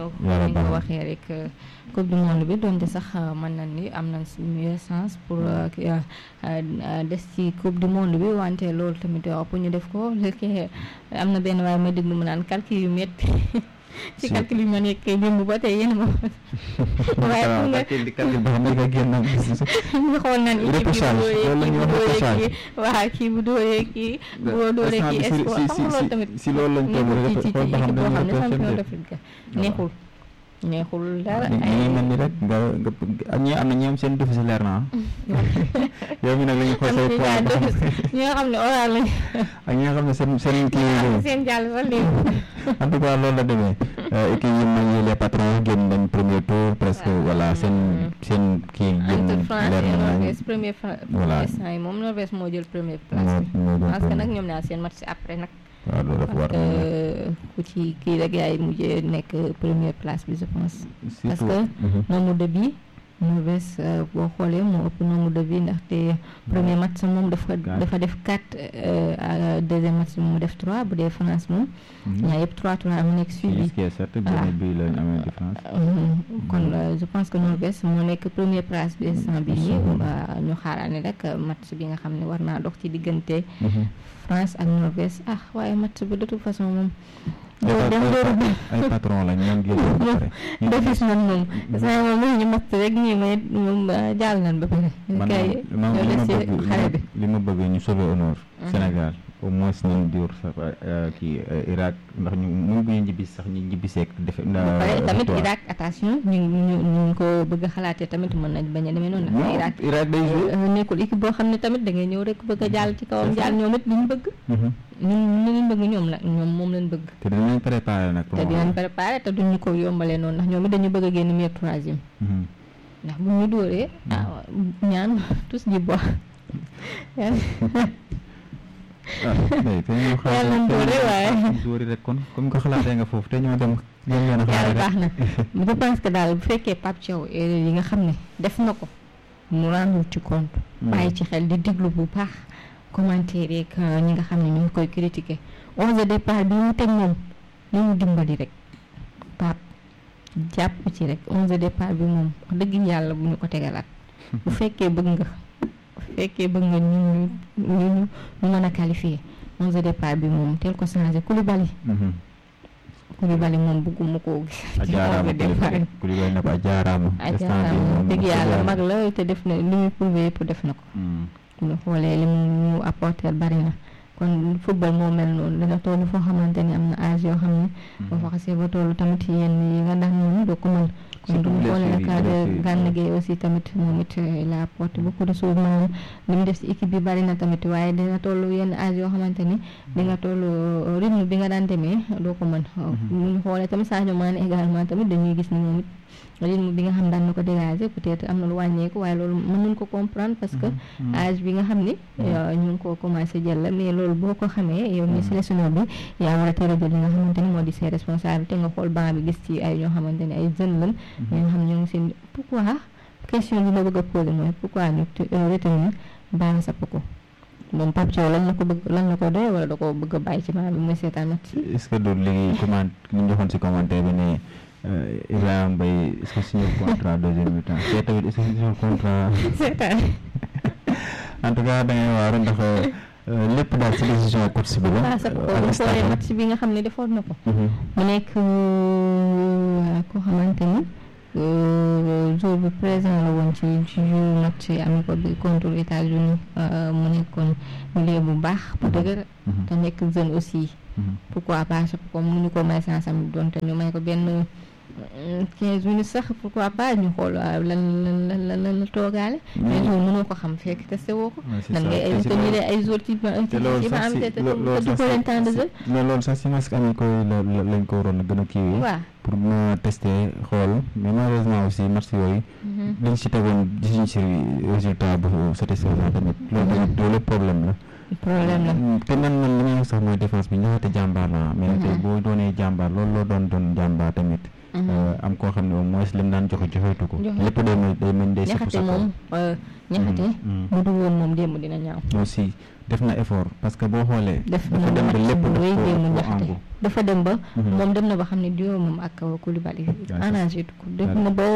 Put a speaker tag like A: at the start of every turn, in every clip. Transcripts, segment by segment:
A: ñëw
B: Yàlla
A: ni nga
B: baax
A: ko
B: na.
A: waxee rek euh, coupe du monde bi donte sax euh, mën nañ ni am nañ mieux chance pour euh, ki- euh, euh, des ci coupe du monde bi wante loolu tamit euh, pour ñu def ko léegi am na benn waaye ma déglu mu naan calcul yu métti ci
B: Si.
A: calcul yi ma nekk démb ba tey yéen a ma waaye pour nga
B: calcul calcul boo xam ne nga génn gis
A: nga xool naan équipe bi
B: Repousage,
A: bu
B: loolu la ñuy wax
A: dóoree kii bu dóoree
B: repousage.
A: kii waaw kii bu dóoree kii boo dóoree kii
B: instant bi si-
A: espoir
B: si-
A: xam nga loolu tamit
B: si loolu lañ toll
A: nekkul
B: rek
A: ci ci
B: xool ba xam
A: équipe boo
B: dañu
A: xam ne champion
B: représenté.
A: d'Afrique ga neexul neexul dara
B: ñu ngi mel ni rek nga nga ak ñi am na ñi am seen defi si leer na ah yow mi nag la ñuy xool say points ba xam
A: ñi nga xam ne oral lañ
B: ak ñi nga xam ne seen seen kii yi
A: seen jàll ba léegi
B: en tout cas loolu la demee équipe yi mag yi les patrons génn nañ premier tour presque
A: Waaw.
B: voilà seen seen kii génn
A: entre
B: nañ
A: France
B: leer
A: et
B: na nañ
A: Norvège premier fra-
B: Voilà.
A: instant yi moom Norvège moo jël première place
B: moo
A: bi
B: moo doon
A: parce que nag
B: premier.
A: ñoom ñaar seen match après nag
B: waaw loolu dafa war
A: parce que ku ci kii rek yaay mujjee nekk première place bi je pense parce
B: surtout
A: que
B: mhm.
A: nombre de bi Norvège euh, boo xoolee moo ëpp nombre de bi ndaxte premier match moom dafa
B: Quatre.
A: dafa def 4 deuxième match bi mu def 3 bu dee France moom
B: Mhm.
A: ñaar yëpp 3 3 mu nekk
B: ce
A: suivi
B: qui est certain
A: Voilà.
B: benn bii lañ amee différence
A: Mhm. kon euh, je pense que Norvège moo nekk première place bi instant bi nii
B: Mhm.
A: ba ñu xaaraane rek euh, match bi nga xam ne war naa dox ci diggante
B: Mhm.
A: France ak Norvège ah waaye match bi de toute façon moom
B: Ay
A: doo
B: pat-
A: dem
B: ay
A: dooru
B: pat- ay patron lañ ñoom génn ba pare Ñu-
A: defis nan moom saa moom lu ñu match rek nii may moom euh, jàll nan ba pare
B: man
A: kay
B: man
A: ñoo
B: li
A: des
B: ma
A: ci
B: bëgg
A: xare bi
B: li ma bëgg ñu sauver honneur
A: Mhm.
B: Sénégal au moins nañ diwr sax euh, kii euh, Irak ndax ñu mu bu ñu ñibbi sax ñu ñibbi seek defe
A: ba pare tamit
B: victoire.
A: Irak attention ñu ñu ñu ko bëgg a xalaatee tamit mën nañ bañ a demee noonu ndax
B: Non,
A: Irak
B: Irak day jouer
A: euh, nekkul équipe boo xam ne tamit da ngay ñëw rek bëgg a jàll ci kawam
B: C'est ça.
A: jàll ñoom it li ñu bëgg
B: Mhm.
A: ñun li ñu bëgg ñoom la ñoom moom lañ bëgg
B: te dinañ préparer nag pour
A: te
B: mu
A: dinañ
B: am.
A: préparé te duñu ko yombalee noonu ndax ñoom it dañu bëgg a génn meilleur troisième
B: Mhm.
A: ndax bu ñu dóoree ah ñaan tous ji bo
B: ah mais te ñoo xaar
A: Yàlla nañ
B: te
A: dóore
B: ñoo
A: waaye.
B: xaar dóori rek kon comme ko xalaatee nga foofu te ñoo dem ñoom leen a xaar
A: yàlla
B: rek
A: baax na je pense que daal bu fekkee Pape Thiaw erreur yi nga xam ne def na ko mu rendre ci compte bàyyi ci xel di déglu bu baax commentaire yeeg euh, ñi nga xam ne ñu ngi koy critiquer onze de départ bi mu teg moom ni mu dimbali rek Pape jàpp ci rek onze de départ bi moom wax dëgg yàlla bu ñu ko tegalaat bu fekkee bëgg nga bu fekkee bëgg nga ñu ñu ñu ñu ñu mën a qualifier onze de départ bi moom teel ko changé Koulibaly
B: Mhm.
A: Koulibaly moom bëgguma koo gis
B: a
A: ci
B: jaaraama
A: onze de départ
B: Koulibaly Koulibaly ne ko a jaaraama instant bi
A: ajaaraam
B: moom
A: dëgg
B: wax
A: yàlla
B: yàlla.
A: mag la te def na li muy prouvé yëpp def na ko
B: Mhm.
A: bu ñu xoolee li mu apporter bari na kon football moo mel noonu danga toll foo xamante ni am na âge yoo xam ne boo fa xasee ba toll tamit yenn yi nga daan moom doo ko mën kon du
B: Surtout
A: ñu xoolee
B: blessure yi,
A: le cas
B: blessure
A: de
B: yi.
A: Gana Gueye aussi tamit moom it euh, il a apporté beaucoup de choses maanaam li mu def si équipe bi bari na tamit waaye dina toll yenn âge yoo xamante ni di nga toll euh, rythme bi nga daan demee doo ko mën bu ñu xoolee tamit Sadio Mané également tamit dañuy gis ni moom it rythme bi nga xam daan na ko dégager peut-être am na lu wàññeeku waaye loolu mën nañ ko comprendre parce que
B: Mhm.
A: âge bi nga xam ni euh, ñu ngi ko commencé jël la mais loolu boo ko xamee yow mi sélectionneur bi yaa war a teel a jël li nga xamante ni moo di ses responsabilités nga xool banc bi gis ci ay ñoo xamante ni ay jeunes lañ ñoo xam ñoo ngi seen pourquoi question bi ma bëgg a poser mooy pourquoi ñu te- euh, retenir Bara Sapoko moom Pape Thiaw lan la ko bëgg lan la ko doy wala da ko bëgg a bàyyi ci banc bi mooy seetaan match
B: est-ce que du léegi comment li ñu joxoon si commentaire bi ne euh, Ibrahima Mbaye est-ce que signé contrat deuxième mi-temps te tamit est-ce que signé contrat
A: seetaan
B: en tout cas da ngay waaru ndax euh, lépp daal si décision coach bi la
A: Bara Sapoko
B: ak
A: bu
B: staff
A: xoolee
B: am.
A: match bi nga xam ne defoon na ko
B: Mhm.
A: mu nekk euh, koo xamante ni euh, jour bi présent la woon ci ci jour match amical bi contre États-Unis euh, mu nekkoon milieu bu baax bu dëgër
B: Mhm.
A: te nekk jeune aussi
B: Mhm.
A: pourquoi pas je comme mu ñu ko may chance am donte ñu may ko benn quinze minutes sax pourquoi pas ñu xool waaw lan lan lan lan lan la toogaale mais jour mënoo ko xam fekk testé woo ko
B: Ouais, c'est
A: nan
B: ça.
A: ngay
B: Te si
A: retenir
B: loolu-
A: ay jours ci ci
B: te loolu
A: ci ba
B: sax
A: am
B: si
A: te te
B: lo- loolu
A: te
B: sax
A: du ko leen temps de
B: si-
A: jeu
B: mais loolu sax si masque ami koy la la- lañ ko waroon a gën a kiiwee
A: waaw
B: pour mën a tester xool mais malheureusement aussi match yooyu
A: Mhm.
B: liñ si tegoon gisuñ si résultat bu satisfaisant tamit loolu tamit loolu problème la
A: problème la
B: te man man li may wax sax mooy défense bi ñaxate jàmbaar la mais nag tey boo doonee jàmbaar loolu loo doon doon jàmbaar tamit am koo xam ne au moins lim daan joxe joxeetu ko lépp day mën day mën day sëpp
A: ñaxate
B: sa kaw
A: moom ñaxate bu dul woon moom démb dina ñaaw
B: aussi def na effort parce que boo xoolee
A: def
B: dafa dem ba lépp
A: bu rëy
B: daf
A: démb
B: ko
A: ñaxate
B: angu
A: dafa dem ba
B: Mhm.
A: moom dem na ba xam ne diwo moom ak Koulibaly
B: c'est-
A: arrangé ko def na ba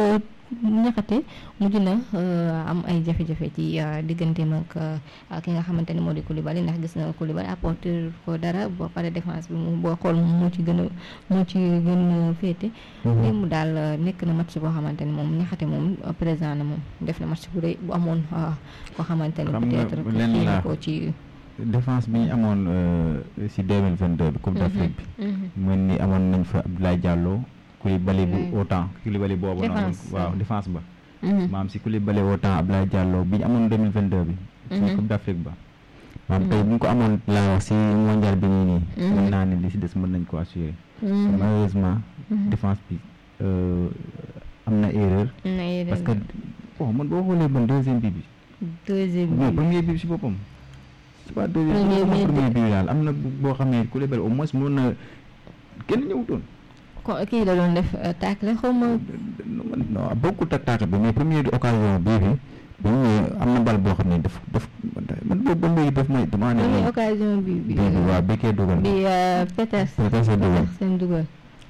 A: ñaxate mujj na euh, am ay jafe-jafe ci euh, digganteem ak euh, ki nga xamante ne moo di Koulibaly ndax gis na Koulibaly apporter ko dara boo pare défense bi mu boo xool moo ci gën a moo ci gën a féete démb daal euh, nekk na match boo xamante ne moom ñaxate moom euh, présent na moom def na match bu rëy bu amoon euh, koo xamante ne
B: Xam nga
A: peut-être
B: lenn
A: kii na
B: laa-
A: ko ci
B: défense bi ñu amoon euh, si 2022 bi Coupe d'Afrique bi
A: Mhm.
B: mën ni amoon nañ fa Abdoulaye Diallo Koulibaly bu
A: Ouais.
B: autant Koulibaly boobu noonu
A: Défense,
B: waaw
A: ouais.
B: défense ba
A: Mhm.
B: maam si Koulibaly autant Abdoulaye Diallo bi ñu amoon 2022 bi si
A: Mhm.
B: Coupe d'Afrique ba maam tey bu ñu ko amoon laa wax si mondial bi nii nii
A: Mhm.
B: mën naa ne li si des mën nañ ko assurer
A: Mhm.
B: malheureusement
A: Mhm.
B: défense bi euh, am na erreur
A: na yeneen
B: parce que bon man boo xoolee man deuxième bi bi
A: deuxième
B: non
A: bi
B: premier bi si boppam c'est pas deuxième
A: Premier
B: bi
A: bi-
B: premier bi daal am na bu- boo xam ne Koulibaly au moins mën na kenn ñëwutoon
A: ko kii la doon def tacle xaw ma
B: non non bokkut ak taata bi mais première occasion bii bi bi mu ñëwee am na bal boo xam ne daf daf man boobu ba léegi daf may damaa ne
A: première
B: man
A: occasion bi bi
B: bii bi waa bekkee dugal
A: bi euh, Peters
B: Peters a dugal.
A: Peters seen dugal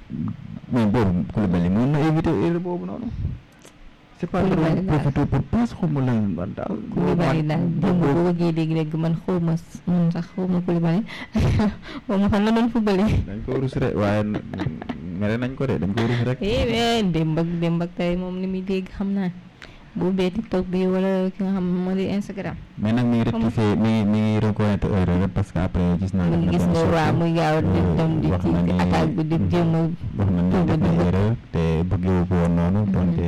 B: mais boobu Koulibaly mën na éviter erreur boobu noonu c'est pas
A: Koulibaly
B: trop
A: daal.
B: profité pour passe xaw ma lan man daal
A: Koulibaly daal démb boo bëggee dégg-dégg man xaw ma s- man sax xaw ma Koulibaly xaw ma fan la doon footballé
B: dañ ko rus rek waaye n- mere nañ ko de dañ ko rus rek
A: eh mais démb ak démb ak tey moom li muy dégg xam naa bu ubbee TikTok bi wala ki nga xam moo di Instagram
B: mais nag mi ngi rectifier mi ngi mi ngi reconnaître erreur rek parce que après gis naa
A: mu
B: def na
A: gis
B: benn
A: nga
B: sortie.
A: waa muy gaaw a def dem di
B: wax na
A: ci
B: ni-
A: attaque bi di jéem a
B: wax na ni def na
A: dugal.
B: erreur te bëggewu ko woon noonu
A: Mhm.
B: donte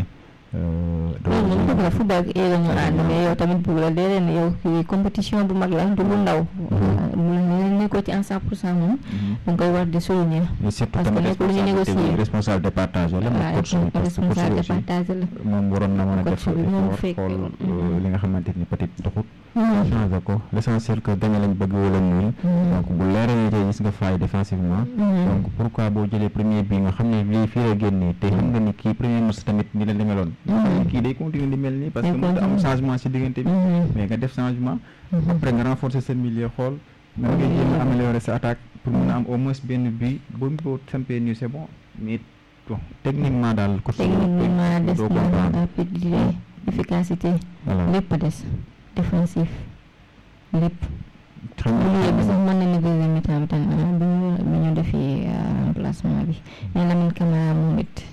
A: loolu moom bëgg la football ak erreur ñu ànd mais yow tamit bëgg la déedéet ne yow kii compétition bu mag la du lu ndaw mu ne ko ci en cent pour cent moom da nga koy war di souligner
B: mais surtout
A: Parce que
B: tamit
A: nekkul lu ñu
B: responsabilité bi
A: négocier.
B: responsable de partage la moom
A: waaw
B: coach bi parce que coach bi
A: responsable
B: aussi
A: départage la
B: moom waroon na mën a def
A: Coach bi moom
B: effort
A: fekk-
B: xool
A: Mhm.
B: euh, li nga xamante ni peut-être doxut
A: Mhm.
B: changé ko l'essentiel que gagné lañ bëgg wala nul donc bu leeree ni tey gis nga faay défensivement
A: Mhm.
B: donc pourquoi boo jëlee premier bi nga xam ne lii fii la génnee te xam nga ni kii premier match tamit ni la demeloon
A: Mhm.
B: kii day continuer di mel nii parce que
A: Day
B: mën nga am
A: continuer.
B: changement si diggante bi
A: Mhm.
B: mais nga def changement
A: Mhm.
B: après nga renforcer sa milieu xool nan ngay jéem a améliorer sa attaque pour mën a am au moins benn but ba mu ko sampee nii c'est bon mais bon techniquement daal coach bi
A: techniquement des
B: doo
A: na
B: comprendre
A: rapidité efficacité
B: voilà
A: lépp a des défensif lépp
B: xam
A: bu
B: nga
A: ñu bi sax mën na ne deuxième mi-temps bi tam ah, bi ñu bi ñu defee euh, remplacement bi mais Lamine Camara moom it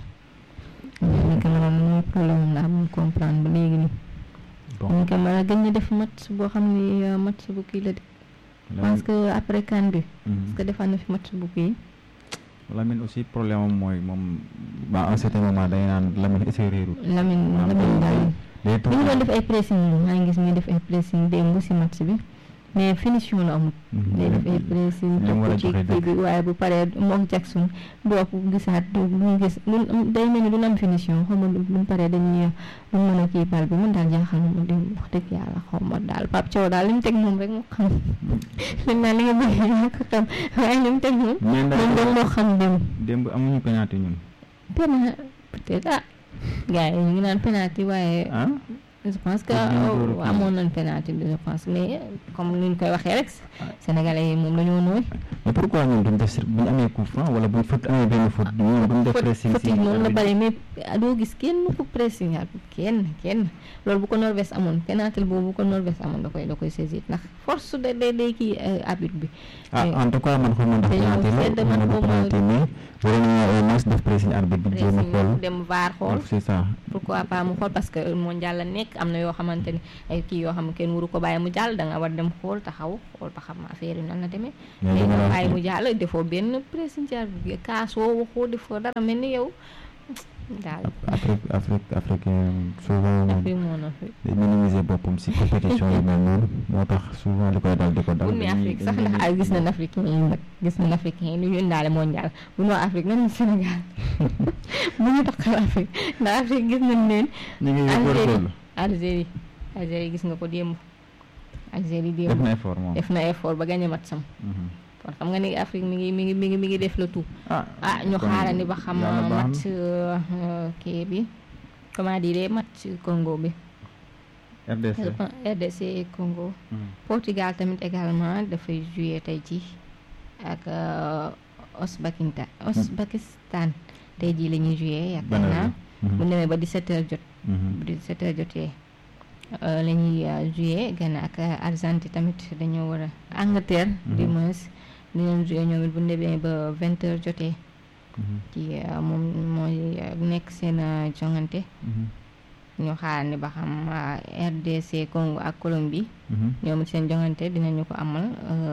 A: Lamine Camara mooy problème am la amul comprendre ba léegi nii
B: bon
A: Lamine Camara gën na def match boo xam ni euh, match bu kii la de je pense que après CAN bi
B: Mhm.
A: parce que defaat na fi match bu kii
B: Lamine aussi problème am mooy moom ba à un certain moment day naan Lamine est réerut
A: Lamine
B: Ah,
A: Lamine daal
B: day
A: mi ngi doon def ay pressing maa ngi gis muy def ay pressing démb si match bi mais finition la amul day def ay pressing
B: li mu war a
A: topp ci
B: joxe
A: kii bi waaye bu paree moom Jackson doo ko gisaat du mu gis lu day mel ni du am finition xaw ma bu mu paree dañuy lu mën a kii bal bi man daal jaaxal na ma dem wax dëgg yàlla xaw ma daal Pape Thiaw daal li mu teg moom rek moo xam dañ naan li nga bëgg yaa ko xam waaye li mu teg moom
B: mais ndax
A: moom doon moo xam dem
B: démb amuñu penalty ñun
A: penalty peut-être ah gars yi ñu ngi naan penalty waaye
B: ah
A: je pense que
B: Pour bien door a kii.
A: amoon nañ penalty bi je pense mais comme ni ñu koy waxee rek sénégalais yi moom la ñu nooy
B: mais pourquoi ñun duñ def si bu ñu amee coup franc wala bu ñu fët amee benn faute ñun duñ def pressing
A: faute yi noonu la bari mais doo gis kenn ku pressing al kenn kenn loolu bu ko Norvège amoon penalty boobu bu ko Norvège amoon da koy da koy saisir ndax force de day day kii arbitre bi
B: ah en tout cas man xaw ma ndax
A: dañoo
B: penalty la
A: sedd
B: xaw
A: man
B: ma ndax
A: xaw ma-
B: penalty mais waroon nañoo au moins def pressing arbitre bi jéem a xool
A: pressing dem vaar xool
B: c'est ça
A: pourquoi pas mu xool parce que mondial la nekk am na yoo xamante ni ay kii yoo xam ne kenn waru ko bàyyi mu jàll da nga war dem xool taxaw xool ba xam affaire yi nan la demee
B: mais
A: mais
B: li ma
A: nga
B: la
A: bàyyi
B: wax
A: mu jàll defoo benn pressing ci bi kaasoo waxoo defoo dara mel ni yow daal
B: Afrique Afrique africain souvent moom
A: fi moo na fi
B: day minimiser boppam si compétition yi mel noonu moo tax souvent li koy dal di ko dal
A: bu ne
B: dañuy-
A: Afrique sax
B: dañuy-
A: ndax ay gis nañ africain yi nag gis nañ africain yi ni ñu indaale mondial bu noo Afrique nan Sénégal bu ñu taxal Afrique ndax Afrique gis nañ leen
B: ñu ngi
A: Algérie
B: góorgóorlu
A: Algérie Algérie gis nga ko démb Algérie démb
B: def na effort moom
A: def na effort ba gagné mat sam kon xam nga ni Afrique mi ngi mi ngi mi ngi mi ngi def le tout
B: ah
A: ah ñu xaarandi ba xam
B: yàlla baax
A: match kii bi comment dire match Congo bi
B: na RDC
A: RDC Congo Portugal tamit également dafay jouer tey ci ak Ouzbékistan Ouzbékistan tey jii la ñuy jouer yaakaar naa bu demee ba 17h jot bu 17h jotee la ñuy jouer Ghana ak Argentine tamit dañoo war a Angleterre du moins dinañ jouer ñoom it bu demee ba 20h jotee ci moom mooy nekk seen jongante ñu xaar ni ba xam RDC Congo ak Colombie ñoom seen jongante dinañu ko amal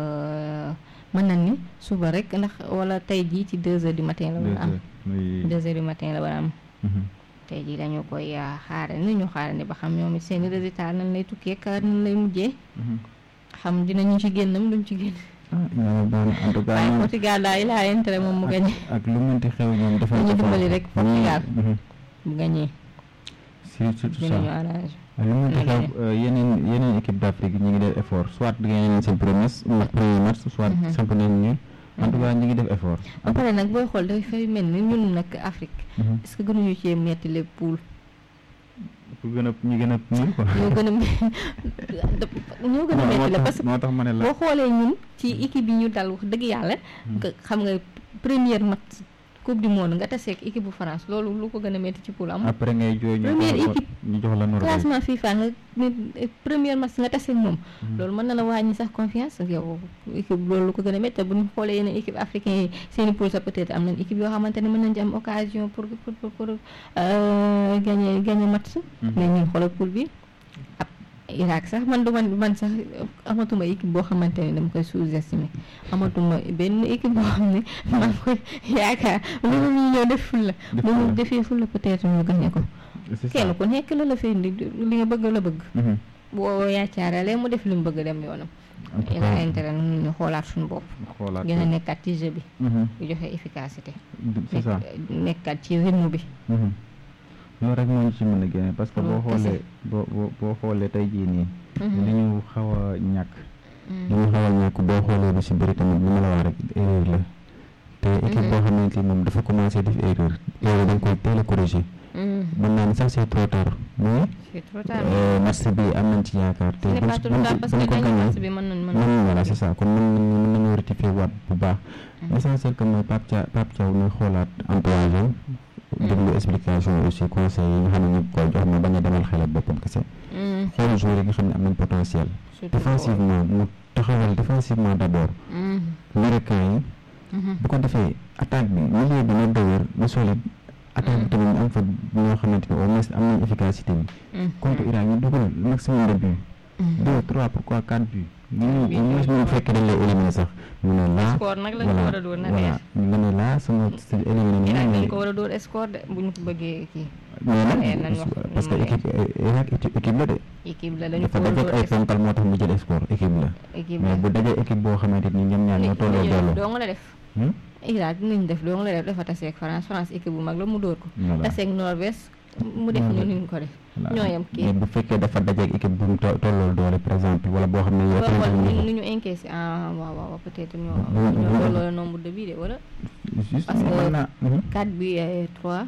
A: mën na ni suba rek ndax wala tey jii ci deux heures du matin la war a am deux heures du matin la war a am tey jii dañu koy xaare ni ñu xaare ni ba xam ñoom it seen résultat nan lay tukkee ka nan lay mujjee xam dinañu ci génnam duñ ci génn
B: en tout cas
A: waaye Portugal daal il a intérêt moom mu gañe
B: ak lu mënti xew ñoom dafa
A: ñu dimbali rek Portugal bu gañee
B: surtout ça
A: dinañu arrangé
B: lu mënti xew yeneen yeneen équipe d'Afrique ñi ngi def effort soit gagné nañ seen premier premier match soit samp nañ ñu en tout cas ñi ngi def effort
A: ba pare nag booy xool dafay mel ni ñun nag Afrique est-ce que gënuñu cee metti les poules
B: pour gën a ñu gën a ñun quoi
A: ñoo gën a ñoo gën a metti la parce que
B: moo tax ma ne la
A: boo xoolee ñun ci équipe yi ñu dal wax dëgg yàlla nga xam nga première match coupe du monde nga taseeg équipe bu France loolu lu ko gën a metti ci poule am
B: après ngay jooy ñu
A: première équipe
B: ñu jox la Norvège
A: classement FIFA nga ne première match nga taseeg moom loolu mën na la wàññi sax confiance yow équipe loolu lu ko gën a metti bu ñu xoolee yeneen équipe africain yi seeni poule sax peut-être am nañ équipe yoo xamante ne mën nañ ci am occasion pour pour pour pour gagner gagner match mais ñun xoolal poule bi ab Irak sax man du man man sax amatuma équipe boo xamante ne dama koy sous-estimer amatuma benn équipe boo xam ne maa ngi koy yaakaar loolu ñu ñëw def ful la bu mu defee ful la peut-être ñu gagné ko kenn ku nekk la la fay indi li nga bëgg la bëgg boo yaacaaralee mu def li mu bëgg dem yoonam il a intérêt nu ñu xoolaat suñu bopp gën a nekkaat ci jeu bi bu joxe efficacité
B: c'est ça
A: nekkaat ci rythme bi
B: loolu rek moo ñu ci mën a génne parce que boo xoolee boo boo boo xoolee tey jii nii li ñu xaw a ñàkk li ñu xaw a ñàkk boo xoolee lu si bëri tamit li ma la wax rek erreur la te équipe boo xamante ni moom dafa commencé def erreur erreur dañ koy teel a corriger mën naa ni sax c'est trop tard mais match bi am nañ ci yaakaar te buñ ko gagné mën voilà c'est ça kon mën nañu mën nañu rectifier waat bu baax l'essentiel que mooy Pape Thiaw Pape Thiaw muy xoolaat entourage déglu explication aussi conseil yi nga xam ne ñu koy jox ma bañ a demal xel ak boppam kese xool joueurs yi nga xam ne am nañ potentiel défensivement mu taxawal défensivement d'abord américain yi bu ko defee attaque bi milieu bi na dëgër na solide attaque bi tamit ñu am fa ñoo xamante ne au moins am nañ efficacité bi contre Irak ñu dugal maximum de buts deux trois pourquoi quatre buts ñu ñu ñu fekk dañ lay éliminer sax mu ne laa
A: score nag lañ ko war a dóor na
B: voilà nga ne laa sama éliminé
A: Irak dañ ko war a dóor score de bu ñu ko bëggee kii
B: mais nag parce que équipe Irak équipe la de
A: équipe la dañu
B: dafa
A: ko war a
B: dajeek ay
A: dóor
B: ponkal moo tax mu jël score équipe la
A: équipe
B: mais bu dajee équipe boo xamante ni ñoom ñaar ñoo tolloo doole
A: doo nga la def Irak dinañ def doo nga la def dafa taseeg France France équipe bu mag la mu dóor ko taseeg Norvège mu def ñu niñ ko def ñoo yem kii
B: mais bu fekkee dafa dajeek équipe bu mu tollool doole par exemple wala boo xam ne yow
A: boo xool
B: tamit
A: ni ñu encaissé ah waaw waaw peut-être ñoo
B: Mm,
A: ñoo
B: mm,
A: tolloo nombre de bii de wala
B: juste
A: parce que-
B: mën naa
A: 4 bi 3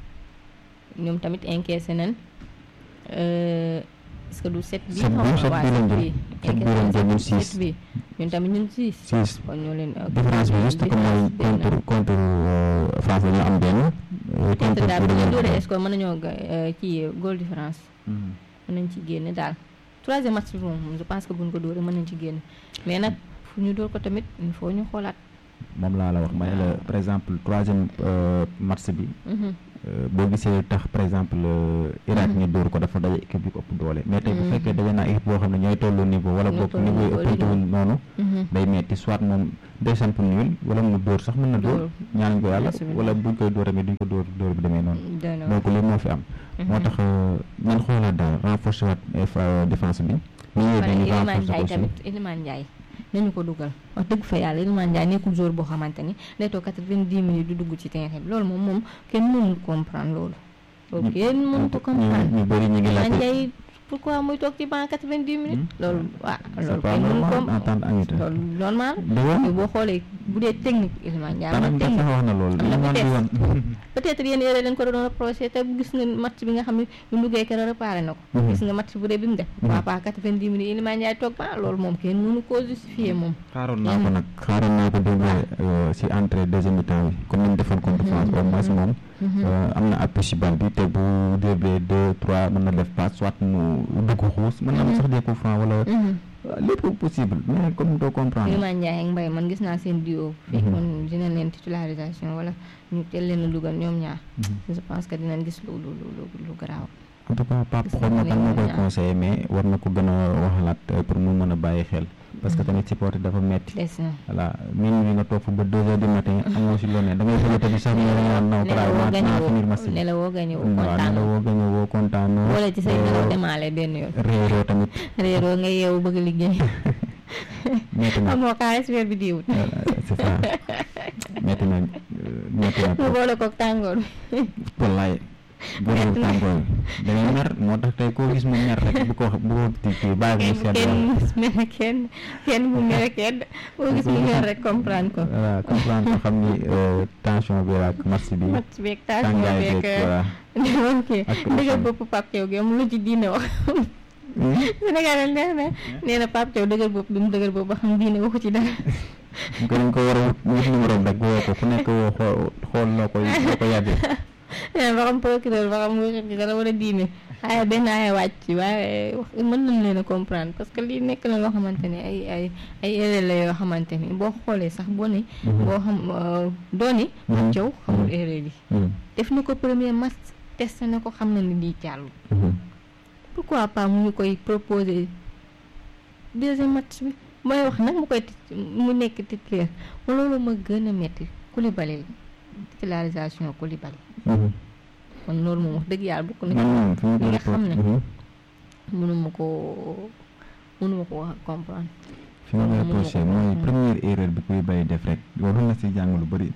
A: ñoom tamit encaissé nañ euh, est-ce que du 7 bi
B: Sept bi,
A: xaw ma
B: sept
A: waa
B: bi lañ
A: 7
B: jël.
A: bi
B: Sept bi lañ jël, ñun
A: encaissé nañ
B: six.
A: 7 bi ñun tamit ñun 6
B: six
A: kon ñoo leen
B: différence bi juste que mooy contre contre euh, France dañoo am benn euh,
A: contre
B: contre
A: daal bu
B: Pologne
A: ñu
B: dañoo am
A: dóoree
B: benn.
A: score mën nañoo ga- euh, kii goal différence
B: Mhm.
A: mën nañ ci génne daal troisième match bi moom je pense que buñ ko dóoree mën nañ ci génne mais nag fu ñu dóor ko tamit il faut ñu xoolaat
B: moom laa la wax ma ne la par exemple troisième euh, match bi
A: Mhm.
B: euh, boo gisee tax par exemple euh, Irak ñu dóor ko dafa daje équipe bi ko ëpp doole mais tey bu
A: Mhm.
B: fekkee daje naa équipe boo xam ne ñooy tollu niveau wala
A: Ñoo
B: boog
A: tollu
B: niveau yi
A: niveau,
B: ëppante wuñ noonu
A: Mhm.
B: day metti soit moom day samp nul wala mu dóor sax mën na dóor
A: Dóor.
B: ñaanuñ ko yàlla
A: Bismillah.
B: wala buñ koy dóor tamit duñ ko dóor dóor bi demee noonu
A: doy na
B: donc li moo fi am moo tax nañ xoolaat daal renforcer waat eh, fa- défense bi ni ñuy
A: pare
B: dañu
A: Iliman
B: renforcer
A: Ndiaye
B: aussi
A: tamit Iliman Ndiaye nañu ko dugal wax dëgg fa yàlla Iliman Ndiaye nekkul joueur boo xamante ni day toog quatre-vingt-dix minutes du dugg ci terrain bi loolu moom moom kenn mënul comprendre loolu loolu kenn mënu ko comprendre
B: ñu ñu bëri ñu ngi
A: Iliman
B: laajte
A: Ndiaye pourquoi muy toog ci banc quatre-vingt-dix minutes loolu waaw
B: c'est
A: loolu
B: pas
A: kenn mënu ko
B: normal en tant que
A: loolu normal
B: dëgg
A: boo xoolee bu dee technique Iliman Ndiaye
B: tanam
A: am
B: sax
A: technique
B: wax na loolu
A: am na
B: Iliman di woon
A: peut-être yéen erreur leen ko doon reproché te gis nga match bi nga xam ne bu mu duggee keroog réparé na ko
B: Mhm.
A: gis nga match bu dee bi mu def papa quatre-vingt-dix minutes Iliman Ndiaye toog ba loolu moom kenn mënu koo justifier moom
B: xaaroon naa ko nag xaaroon naa ko démb si entrée deuxième mi-temps bi comme ni ñu defoon contre France au moins moom euh, am na appui si bal bi te bu dribblé deux trois mën na def passe soit mu dugg xuus mën na am sax des coups francs wala
A: Mhm.
B: lépp possible mais comme doo comprendre
A: Iliman Ndiaye ak Mbaye man gis naa seen duo fekkoon dina leen titularisation wala ñu teel leen a dugal ñoom ñaar je pense que dinañ gis lu lu lu lu lu garaaw
B: en tout cas Pape
A: Gis
B: xool na
A: nga
B: kan moo
A: ne
B: koy
A: ñaar.
B: conseillé mais war na ko gën a waxalaat euh, pour mu mën a bàyyi xel parce que tamit supporter dafa metti
A: des na
B: voilà minuit bi nga toog fa ba deux heures du matin amoo si loo ne da ngay bëgg a tëdd sax ñu ne la naan naw
A: nelaw woo
B: naa
A: gañe
B: naa finir match
A: woo
B: bi
A: nelaw woo gañe woo
B: waaw
A: kontaan
B: ne la woo gañe woo kontaan
A: boole ci say nelaw demaale benn yoon
B: réeroo tamit
A: réeroo nga yeewu bëgg liggéey
B: metti na
A: amoo xaalis weer bi diwut
B: voilà, c'est ça metti na euh, metti na
A: nga
B: trop
A: boole koog tàngoor bi
B: wallaay boobu tàngoor bi da ngay mer moo tax tey koo gis mu mer rek bu ko bu ko kii kii bàyyi ko mu
A: kenn
B: sedd
A: kenn mere kenn kenn bu mere kenn boo gis mu mer rek comprendre ko
B: voilà comprendre ko xam ni euh, tension bi ak match bi
A: match beeg tension
B: tàngaay
A: beeg
B: beeg voilà
A: ok
B: Ak
A: dëggal
B: pression.
A: bopp Pape Thiaw gi am lu ci diine wax Sénégal neex na nee na Pape Thiaw dëgër bopp bi mu dëgër bopp ba xam diine waxu ci dara
B: mu ko dañ ko war a wut numéro rek woo ko ku nekk woo xool xool loo koy loo ko yàggee
A: nee na ba xam procureur ba xam waxu ci dara wala diine waaye benn ay wàcc waaye wax mën nañ leen a comprendre parce que lii nekk na loo xamante ne ay ay ay erreur la yoo xamante ni boo xoolee sax boo ne boo xam dooni Pape Thiaw xamul erreur yi def na ko premier match testé na ko xam na ni lii jàll pourquoi pas mu ñu koy proposer deuxième match bi mooy wax nag mu koy tit- mu nekk titulaire ma loolu ma gën a metti Koulibaly titularisation Koulibaly kon loolu moom wax dëgg yàlla bokk na
B: man moom fi mu
A: li nga
B: ko
A: xam ne
B: Mhm.
A: mënuma koo mënuma ko wax comprendre
B: fi mu
A: Loolu
B: koy
A: mënuma
B: posé
A: ko
B: mooy
A: comprendre.
B: première erreur bi kuy bay def rek loolu na si jàng lu bëri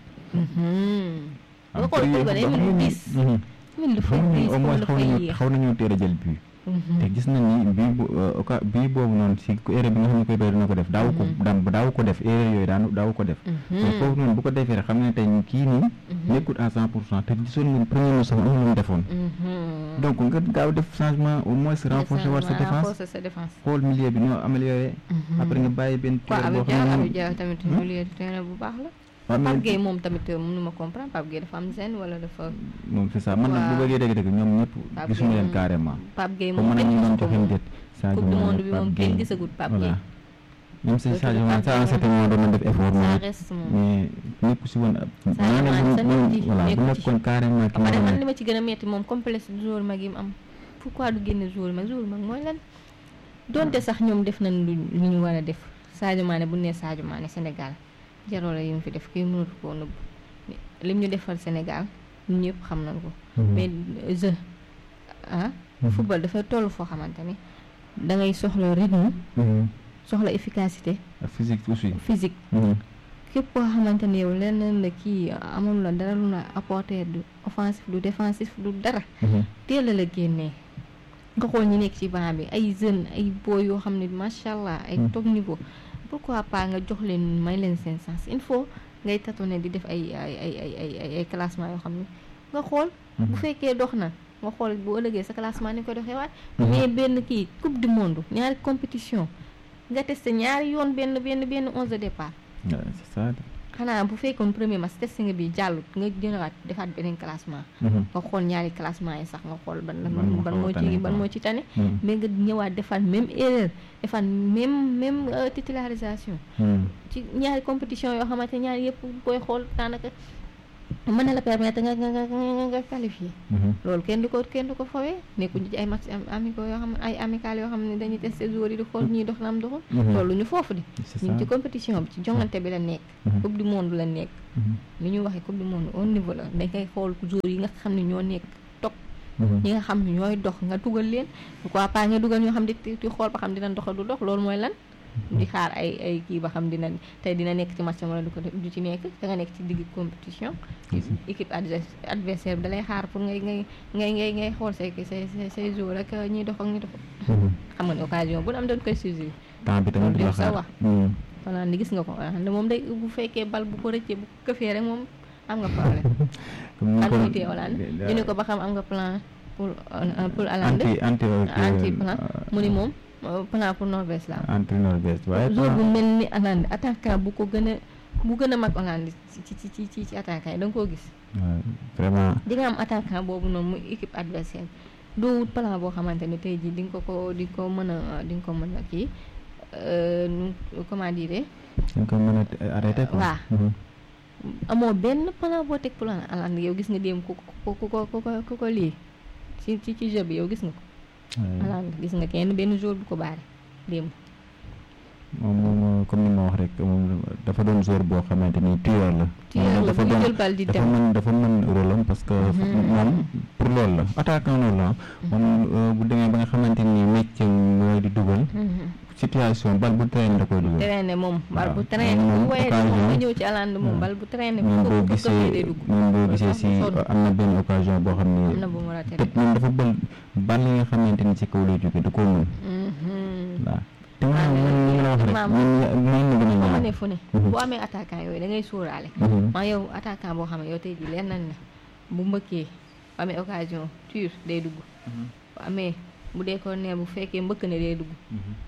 A: nga xool Koulibaly mel ni diis mel ni dafay diis
B: au
A: comme
B: moins xaw
A: dafay
B: nañu
A: yéex
B: xaw nañoo teel a jël but
A: Mhm.
B: te gis nañ ni bii bu oka bii boobu noonu si erreur bi nga xam ne koy bay dina ko def daaw ko daan daaw ko def erreur yooyu daan daaw ko def
A: Mhm.
B: te foofu noonu bu ko defee rek xam ne tey kii nii nekkul à cent pour cent te gisoon ngeen premier match sax am na lu mu defoon
A: Mhm.
B: donc nga gaaw def changement au moins renforcer war sa
A: Changement,
B: défense
A: renforcer sa défense
B: xool milieu bi ñoo amélioré
A: Mhm.
B: après nga bàyyi benn
A: waaw
B: joueur boo
A: Habib Dia
B: xam
A: Habib
B: ne
A: Dia tamit milieu de terrain bu baax la
B: waaw
A: Pape
B: mais
A: Gueye moom tamit mënuma comprendre Pape Gueye dafa am zen wala dafa
B: moom c'est ça man nag bu
A: waaw.
B: bëggee dëgg-dëgg ñoom ñëpp
A: Pape
B: gisuñu
A: Gueye
B: leen
A: moom-
B: carrément
A: Pape Gueye
B: comme
A: moom
B: mën nañu
A: kenn
B: doon
A: gisu ko
B: joxe
A: moom.
B: déet Sadio
A: Coupe du
B: Mané,
A: monde bi
B: Pape
A: moom kenn
B: Gueye.
A: gisagut Pape
B: voilà
A: Gueye
B: même si
A: Surtout
B: Sadio Mané
A: Pape
B: ça à un
A: Gueye
B: certain moment doon na def effort
A: ça
B: moom
A: reste moom
B: mais ñëpp si woon
A: Sadio
B: maanaam
A: Mané sa
B: bu
A: nekk ci,
B: voilà bu
A: nekku ci.
B: nekkoon carrément ki
A: ba pare
B: nga
A: man
B: xam
A: li ma ci gën a metti moom complexe du joueur mag yi mu am pourquoi du génne joueur mag joueur mag mooy lan donte sax ñoom def nañ lu lu ñu war a def Sadio Mané bu nee Sadio Mané Sénégal jaroo la yi mu fi def kii mënatu koo nëbb lim ñu defal Sénégal ñun ñëpp xam nañ ko
B: Mhm.
A: mais jeu ah football dafay toll foo xamante ni da ngay soxla rythme
B: Mhm.
A: soxla efficacité
B: ak physique aussi
A: physique
B: Mhm.
A: képp koo xamante ni yow leneen la kii amul la dara lu la apporter du offensif du défensif du dara
B: Mhm.
A: teel a la génnee nga xool ñi nekk ci banc bi ay jeunes ay boy yoo xam ne macha allah ay
B: Mm.
A: top niveau pourquoi pas nga jox leen may leen seen sens il faut ngay tâtonner di def ay ay ay ay ay ay ay classement yoo xam ne nga xool bu fekkee dox na nga xool bu ëllëgee sa classement ni ko doxee waat
B: Mhm.
A: mais benn kii coupe du monde ñaari compétition nga testé ñaari yoon benn benn benn onze de départ
B: Ouais, c'est ça
A: xanaa bu fekkoon premier match testé nga bi jàllut nga jëlaat defaat beneen classement
B: Mhm.
A: nga xool ñaari classement yi sax nga xool ban
B: Ban moo
A: ban
B: xaw a
A: moo
B: tane
A: ci ban
B: quoi.
A: moo ci tane
B: Mhm.
A: mais nga ñëwaat defaat même erreur defaat même même euh, titularisation
B: Mhm.
A: ci ñaari compétition yoo xamante ñaari yëpp koy xool daanaka mën na la permettre nga nga nga nga nga qualifié
B: Mhm.
A: loolu kenn du ko kenn du ko fawee nekkuñu ci ay match am- amicaux yoo xam ne ay amical yoo xam ne dañuy testé joueurs yi di xool ñii dox na am doxul
B: Mhm.
A: loolu ñu foofu di
B: c'est
A: ñu ngi
B: ça
A: ci compétition bi ci jongante bi la nekk
B: Mhm.
A: coupe du monde la nekk
B: Mhm.
A: li ñu waxee coupe du monde au niveau la da ngay xool joueurs yi nga xam ne ñoo nekk top
B: Mhm.
A: ñi nga xam ne ñooy dox nga dugal leen pourquoi pas nga dugal ñoo xam ne di di xool ba xam dinañ doxal du dox loolu mooy lan di xaar ay ay kii ba xam dina tey dina nekk ci match wala du ko du ci nekk da nga nekk ci digg compétition équipe adversaire bi da lay xaar pour ngay ngay ngay ngay ngay xool say say say jour ak ñiy dox ak ñi dox xam nga ne occasion bu am dañ koy saisir
B: temps bi tamit dina
A: sa
B: xaar
A: wax Hollande gis nga ko Hollande moom day bu fekkee bal bu ko rëccee bu ko këfee rek moom am nga problème kan mooy tee Hollande ñu ne ko ba xam am nga plan pour pour Hollande
B: anti anti
A: anti plan mu ni moom plan pour Norvège la
B: anti Norvège waaye
A: jour bu mel ni Hollande attaquant bu ko gën a bu gën a mag Hollande ci ci ci ci ci attaquant yi da nga koo gis
B: vraiment
A: di nga am attaquant boobu noonu muy équipe adversaire doo wut plan boo xamante ne tey jii di nga ko ko di nga ko mën a di nga ko mën a kii nu comment dire
B: dañ ko mën a arrêté quoi
A: waaw amoo benn plan boo teg plan Hollande yow gis nga démb ku ko ku ko ku ko ku ko lii ci ci ci jeu bi yow gis nga ko Hollande gis nga kenn benn jour bu ko baare démb
B: moom moom comme ni ma wax rek moom dafa doon joueur boo xamante ni tueur la.
A: tueur la
B: dafa
A: buy
B: doon
A: jël bal di
B: dafa
A: dem
B: mën dafa mën rôle am parce que moom pour loolu la attaquant loolu la moom bu demee ba nga xamante ni métier mooy di dugal situation bal bu traîné da koy dugal.
A: traîné moom bal bu
B: waaw.
A: traîné
B: moom
A: bu wayee
B: occasion
A: moom nga ñëw ci Hollande moom
B: waaw.
A: bal bu traîné
B: moom
A: bu
B: boo
A: ko bu ko
B: gisee
A: day dugg
B: moom boo gisee si
A: sonn.
B: am na benn occasion boo xam
A: am
B: ni
A: na bu mu raté
B: te moom dafa bël bal yi nga xamante ni ci kaw lay jóge da koo mën waaw te
A: Ah,
B: man man li ma la wax rek
A: maam.
B: man man na gën a
A: boo
B: ñaaw
A: ne fu ne
B: Mhm.
A: boo amee attaquant yooyu da ngay sóoraale
B: Mhm.
A: maa yow attaquant boo xam ne yow tey jii leen nañ la bu mbëkkee bu amee occasion tir day dugg bu amee bu dee ko ne bu fekkee mbëkk ne day dugg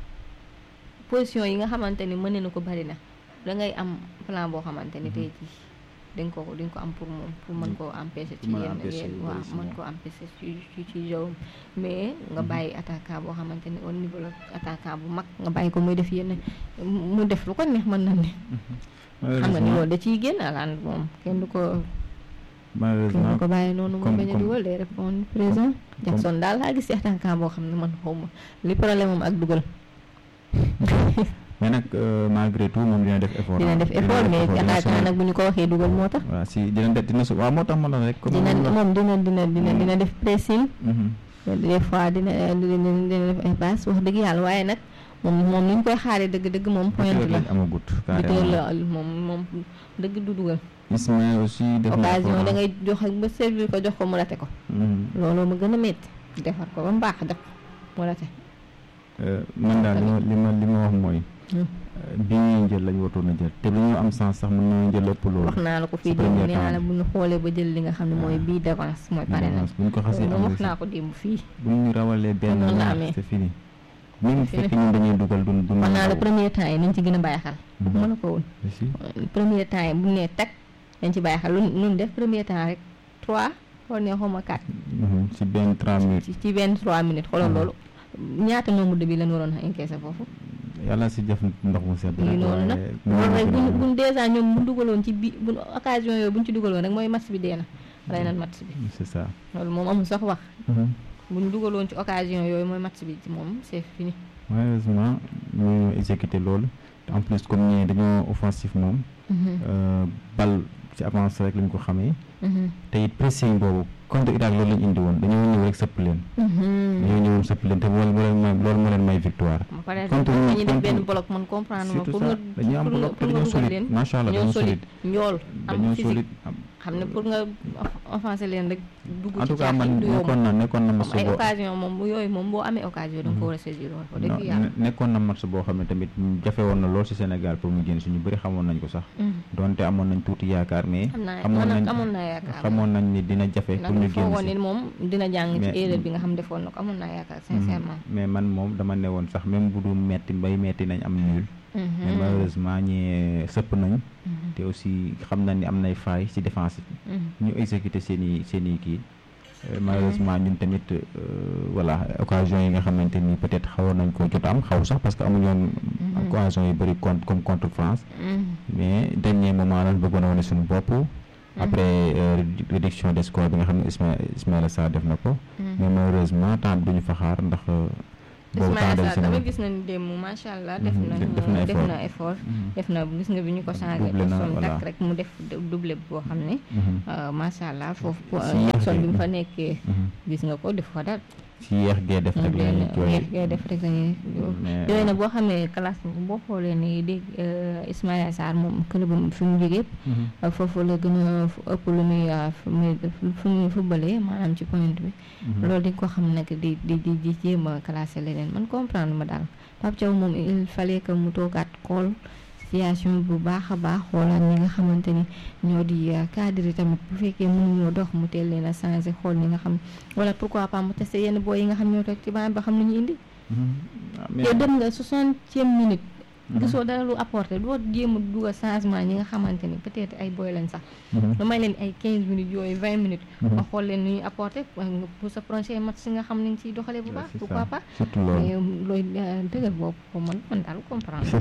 A: position yi nga xamante ni mën na ko bari na da ngay am plan boo xamante ni tey jii di nga ko di nga ko am pour moom pour mën koo empêcher ci
B: Pour mën a
A: yenn
B: empêcher
A: yenn
B: yu
A: waaw
B: bari si
A: mën
B: moom.
A: koo empêcher ci ci ci jawam mais nga bàyyi attaquant boo xamante ni au niveau la attaquant bu mag nga bàyyi ko muy def yenn mu def lu ko neex mën na ne xam nga ni loolu da ciy génn alaan moom kenn du ko kenn du
B: malheureusement
A: ko bàyyi noonu mu
B: comme-
A: bañ a
B: comme-
A: dugal day répondre présent Jackson daal laa gis ci attaquant boo xam ne man xaw ma li problème am ak dugal
B: mais nag euh, malgré tout moom dina def effort
A: dina def effort mais
B: dina
A: attaquant
B: sonn.
A: nag bu ñu ko waxee dugal moo tax
B: waaw si dina def dina su waaw moo tax ma la rek comme
A: dina
B: ni ma la-
A: moom dina dina dina dina def pressing
B: Mhm.
A: des fois dina dina dina def ay passe wax dëgg yàlla waaye nag moom moom ni ñu koy xaaree dëgg-dëgg moom point
B: Buteur
A: la
B: lañ amagut
A: buteur
B: carrément
A: la moom moom dëgg du dugal
B: Ismaël aussi def na
A: occasion
B: effort.
A: da ngay jox ak ba servir ko jox ko mu rate ko
B: Mhm.
A: looloo ma gën a métti defar ko ba mu baax jox ko mu rate
B: Euh, man daal li ma li ma li ma wax mooy
A: Hmm.
B: euh, bi ñuy jël lañu watoon a jël te lu ñu am sens sax mën nañu jël ëpp loolu
A: wax naa la ko fii
B: ci
A: démb
B: premier
A: nee naa la
B: temps.
A: bu ñu xoolee ba jël li nga xam ne mooy
B: Ah.
A: bii d'avance mooy pare na
B: bu ñu ko xasee
A: moom
B: am
A: wax
B: rek
A: naa ko démb fii
B: bu ñu rawalee benn
A: noonu la
B: ñaar
A: amee.
B: c'est fini même
A: Fini.
B: fekk ñun dañuy dugal du du
A: wax naa la premier temps yi nañ ci gën a bàyyi xel
B: Mhm.
A: mën na ko woon
B: si
A: premier temps yi bu ñu nee tag dañ ci bàyyi xel lu nun def premier temps rek trois xool ne xawma quatre
B: Mhm. si benn 30 minutes
A: ci ci benn trois minutes xoolal
B: Mhm.
A: loolu ñaata nombre de bi lañ waroon a encaissé foofu
B: yàlla si def ndox mu sedd
A: lii
B: rek
A: noonu nag
B: waaye
A: loolu rek buñ
B: mënuñu
A: buñ dèjà ñoom bu dugaloon ci bi buñ occasion yooyu buñ ci dugaloon rek mooy match bi dee na rey nañ match bi
B: c'est ça
A: loolu moom amul sax wax
B: Mhm.
A: buñ dugaloon ci occasion yooyu mooy match bi ci moom c'est fini
B: malheureusement ñu exécuté loolu te en plus comme ñee dañoo offensif moom euh, bal ci avance rek lañ ko xamee te it pressing boobu contre Irak loolu lañ indi woon dañoo ñëw rek sëpp leen dañoo ñëwoon sëpp leen te loolu moo leen may loolu moo leen may victoire
A: ba pare
B: Contre-
A: dañuy def benn
B: contre-
A: bloc man comprendre ma
B: surtout
A: pour
B: ça
A: nga
B: dañuy am
A: pour nga
B: bloc te
A: pour nga
B: dañoo
A: dugal
B: solide
A: leen
B: macha allah
A: dañoo
B: dañoo
A: solide
B: solide
A: njool am
B: dañoo
A: physique
B: solide am-
A: xam ne pour nga offensé leen rek dugg
B: en
A: ci
B: tout cas
A: caaxi
B: man
A: du yomb
B: nekkoon na nekkoon na match
A: comme ay
B: boo
A: occasion moom bu yooyu moom boo amee occasion da nga ko war a saisir woon ko dëgg
B: non,
A: yàlla
B: ne- nekkoon na match boo xam ne tamit jafe woon na lool ci Sénégal pour mu génn suñu bëri xamoon nañ ko sax donte amoon nañ tuuti yaakaar mais
A: xam naa
B: xamoon
A: man
B: nañ
A: nag amoon naa yaakaar
B: xamoon nañ ni dina jafe
A: ndax
B: pour ñu
A: ñu
B: génn
A: foogoon
B: si
A: ni moom dina jàng ci
B: Mais-
A: erreur bi nga xam defoon na ko amoon naa yaakaar sincèrement
B: mais man moom dama ne woon sax même bu dul metti bay metti nañ am nul mais malheureusement ñi sëpp nañ te aussi xam nañ ni am nay failles ci défense bi ñu exécuter seen i seen i kii Euh, malheureusement ñun tamit euh, voilà occasion yi nga xamante ni peut-être xawoon nañ ko jot am xaw sax parce que amuñu woon occasion yu bëri contre comme contre France mais dernier moment lañ bëggoon a wane suñu bopp après euh, rédu- réduction des scores bi nga xam ne Isma Ismaïla Sarr def na ko mais malheureusement temps bi duñu fa xaar ndax euh, boobu temps
A: Ismaïla
B: dem
A: Sarr
B: si na
A: tamit gis nañu démb macha allah def
B: Mhm,
A: na
B: def na
A: def
B: effort.
A: na effort
B: Mhm.
A: def na gis nga bi ñu ko changé
B: Doublé na,
A: son
B: voilà.
A: tak rek mu def doublé boo xam ne
B: Mhm.
A: euh, macha allah foofu
B: Si yéex
A: Jackson
B: rek.
A: bi mu fa nekkee
B: Mhm.
A: gis nga ko def ko dara
B: si yeex gee def rek la ñuy jooy
A: yeex gee def rek la ñuy
B: mais
A: yooyu nag boo xamee classe boo xoolee ni dégg Ismaïla Sarr moom club am fi mu jógee yëpp foofu la gën a ëpp lu muy fu muy fu muy footballé maanaam ci point bi loolu di ko xam nag di di di di jéem a classé leneen man comprendre ma daal Pape Thiaw moom il fallait que mu toogaat xool situation bu baax a baax xoolaat ñi nga xamante ni ñoo di cadre yi tamit bu fekkee mënuñoo dox mu teel leen a changé xool ñi nga xam wala pourquoi pas mu testé yenn booy yi nga xam ñoo toog ci banc ba xam lu ñu indi yow dem nga soixantième minute gisoo dara lu apporté doo jéem a dugal changement ñi nga xamante ni peut-être ay boy lañ sax lu may leen ay quinze minutes yooyu vingt minutes nga xool leen nu ñuy apporté pour sa prochain match si nga xam ne nga ciy doxalee bu baax pourquoi pas
B: surtout loolu
A: looy dëgër bopp ko man man daal comprendre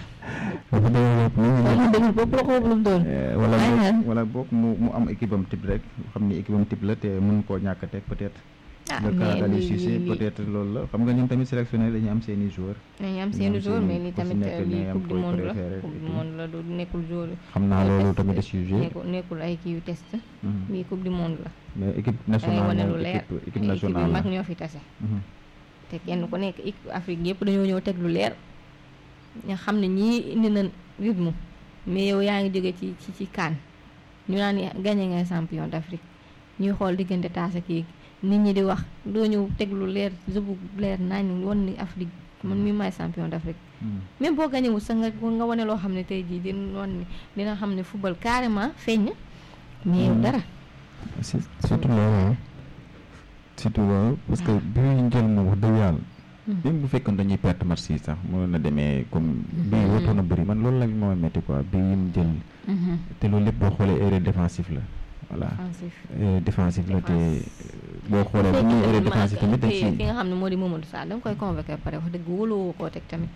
B: dafa dëgër bopp
A: mu dëgër bopp la ko lu mu doon
B: wala boog wala boog mu mu am équipe am type rek xam ni équipe am type la te mën koo ñàkk a teg peut-être
A: ah
B: le cas d'Aliou
A: mais
B: Cissé
A: lii
B: peut-être loolu la xam nga ñun tamit sélectionné dañuy am seeni joueurs
A: nañu am seen jour mais lii
B: ku si
A: tamit
B: nekk
A: lii
B: ñooy am
A: coupe du
B: koy
A: monde la
B: préféré
A: coupe
B: et
A: du
B: tout.
A: monde la du nekkul jour
B: xam naa loolu tamit de sujet
A: nekkul nekkul ay kii yu test
B: Mhm.
A: lii coupe du monde la
B: mais équipe
A: dangay
B: nationale
A: wane lu
B: moom
A: leer
B: équipe équipe
A: ay équipe yu
B: nationale
A: mag
B: la
A: ñoo fi tase
B: Mhm.
A: te kenn ku nekk équipe Afrique yëpp dañoo ñëw teg lu leer nga xam ne ñii indi na rythme mais yow yaa ngi jóge ci ci ci kaan ñu naan gagné nga champion d'Afrique ñuy xool diggante taas ak kii nit ñi di wax doo ñëw teg lu leer jëbu leer nañ woon ni Afrique man mi maay champion d'Afrique
B: Mhm.
A: même boo gagné wul sax nga nga wane loo xam ne tey jii dina wan ni dina xam ne football carrément feeñ na mais yow
B: Mhm.
A: dara
B: si surtout loolu surtout loolu parce que bi ñu jël moom wax dëgg yàlla même bu fekkoon dañuy perte match yi sax mënoon na demee comme bii waroon na bëri man loolu la moo metti quoi bii yi mu jël te loolu lépp boo xoolee erreur défensive la voilà
A: offensif
B: erreur défensive la te
A: Défense.
B: boo xoolee bu ñuy erreur défensive tamit dañ
A: fi
B: si
A: fi nga xam ne moo di Mamadou Sarr da nga koy convoqué ba pare wax dëgg wóoloo koo teg tamit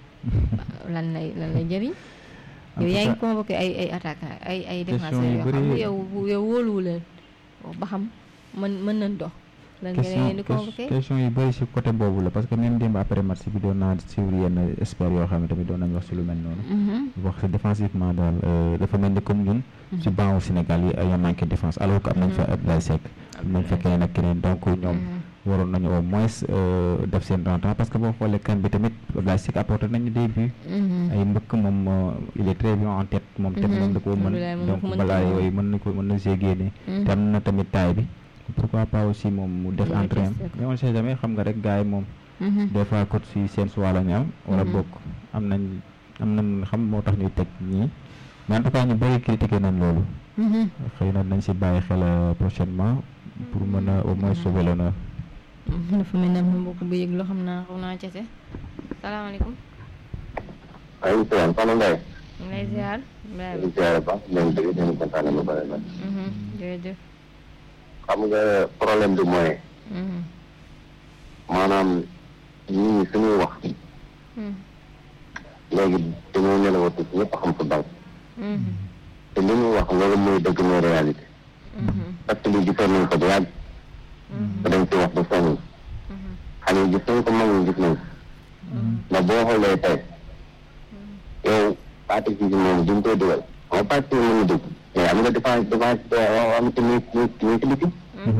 A: lan lay lan lay jëriñ
B: En
A: yow
B: tout
A: yaa ngi
B: cas,
A: convoqué ay ay attaquant ay ay
B: Question
A: défenseurs
B: yu
A: yoo xam
B: bëri-
A: ne yow yow wóoluwu leen ba xam mën mën nañ dox lan nga leen di
B: question
A: convoqué
B: question yu bëri si côté boobu la parce que même démb après match bi doon naa suivre yenn experts yoo xam ne tamit doon nañ wax si lu mel noonu
A: Mhm.
B: wax si défensivement daal euh, dafa mel ni comme ñun si banc Sénégal yi ay manqué défense alors que am nañ fa Abdoulaye Seck am nañ fa keneen ak keneen donc ñoom waroon nañu au moins euh, def seen rentrant parce que boo xoolee kan bi tamit Abdoulaye Seck apporté nañu des buts
A: Mhm.
B: ay mbëkk moom euh, il est très bien en tête moom tamit moom da koo
A: Abdoulaye
B: mën
A: moom
B: donc
A: ko mën
B: balaa
A: ko moom.
B: yooyu mën na ko mën na see génne
A: Mhm.
B: te am na tamit taille bi pourquoi pas aussi moom mu def
A: Mu
B: entrée am
A: testé ko.
B: mais on sait jamais xam nga rek gars yi moom
A: Mhm.
B: des fois coach si seen choix la ñu am wala
A: Mhm.
B: bokk am nañ am nañ xam moo tax ñuy teg ñii mais en tout cas ñu bëri critiqué nañ loolu
A: Mhm.
B: xëy na nañ si bàyyi xel euh, prochainement pour mën a au moins sauver l'honneur
A: Mhm. dafa mel ne am na mbokk bu yëg loo xam naa xaw naa cese salaamaaleykum
C: maaleykum salaam Fane Mbaye.
A: ñu lay ziar
C: ñu
A: Ibrahima
C: ngi ziare ba leen dëgg ñu kontaan na ba pare
A: Mhm. jërëjëf
C: xam nga problème bi mooy
A: Mhm.
C: maanaam nit ñi suñuy wax
A: Mhm.
C: léegi dañoo nelawatu ñëpp xam football
A: Mhm.
C: te li ñuy wax loolu mooy dëgg mooy réalité
A: Mhm.
C: parce que lii gisoon nañ ko bu yàgg te dañ ci wax ba sonn
A: Mhm.
C: xale yi gis nañ ko mag ñi gis nañ ko ndax boo xoolee tey yow partie bi moom duñ koy dugal xam nga partie bi mën na dugg mais am nga défense défense boo xamante ni ñu ñu ci biti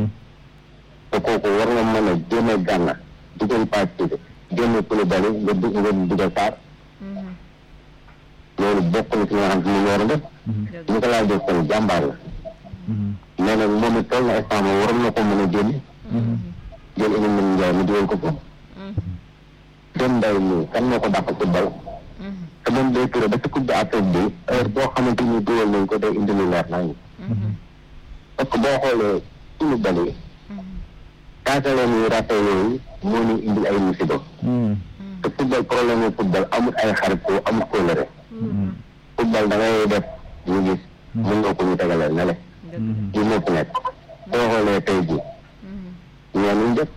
C: te kooku war nga mën a génne gànna dugal partie bi génne Koulibaly nga dugg nga dugal Sarr
A: Mhm.
C: loolu bokk na ci nga xam ne ñu war a def ñu ko laaj def kon jàmbaar la mais nag moom it toll na instant moom waroon na ko mën a génne jël Iliman Ndiaye mu dugal ko ko
A: Mhm.
C: dem nday mi kan moo ko dàq football
A: Mhm.
C: te moom day turé ba ci coupe d'Afrique bi heure boo xamante ni dugal nañ ko day indi lu leer nañ
A: Mhm.
C: parce que boo xoolee Koulibaly
A: Mhm.
C: kaataleen yu rafet yooyu moo ñu indi ay musiba te football problème yu football amul ay xaritoo amul kóllëre football da ngay def ñu gis mën nga ko ñu tegaleel ne le
A: dëgg
C: li moo fi nekk boo xoolee tey jii
A: Mhm.
C: ñoo ñu def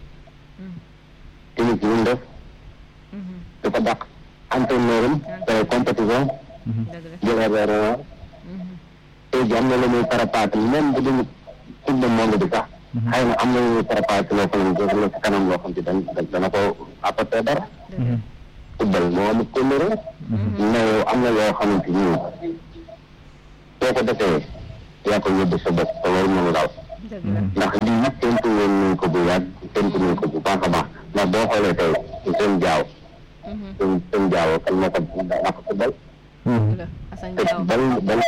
C: tamit ñu def
A: Mhm.
C: dafa dàq entraîneur am tey compétition
A: dëgg la
C: jël Hervé Renard
A: Mhm.
C: tey jii am na lu muy préparé même bu dul coupe du monde bi sax xëy na am na lu muy préparé loo xam ne dina ci kanam loo xam ne dañ dana ko apporter dara
A: dëgg la
C: football moo amul kóllëre mais yow am na loo xamante ni soo ko defee yaa ko yóbbu sa bopp te loolu mënu daal
A: dëgg la
C: ndax lii nag séntu woon nañ ko bu yàgg tënk nañ ko bu baax a baax ndax boo xoolee tey seen jaaw seen seen jaaw kan moo ko dàq football
A: la Assane
C: te
A: Diao
C: bal bal